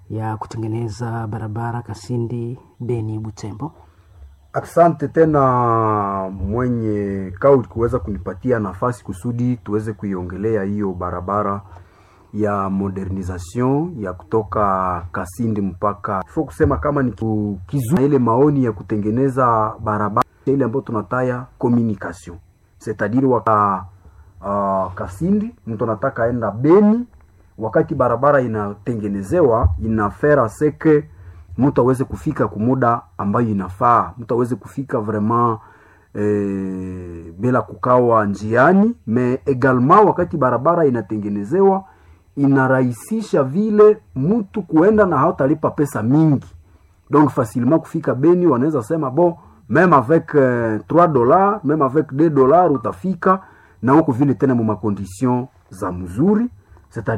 ya kutengeneza barabara Kasindi Beni Butembo. Asante tena mwenye kau kuweza kunipatia nafasi kusudi tuweze kuiongelea hiyo barabara ya modernisation ya kutoka Kasindi mpaka fo kusema kama ni kizu ile maoni ya kutengeneza barabara ile ambayo tunataya communication c'est-à-dire waka uh, Kasindi mtu anataka aenda Beni, wakati barabara inatengenezewa inafera seke mtu aweze kufika kumuda ambayo inafaa, mtu aweze kufika vraiment eh, bila kukawa njiani. Me egalement wakati barabara inatengenezewa inarahisisha vile mtu kuenda na hatalipa pesa mingi, donc facilement kufika Beni. Wanaweza sema bon meme avec euh, 3 dollars meme avec 2 dollars utafika na huko vile tena mu makondition za mzuri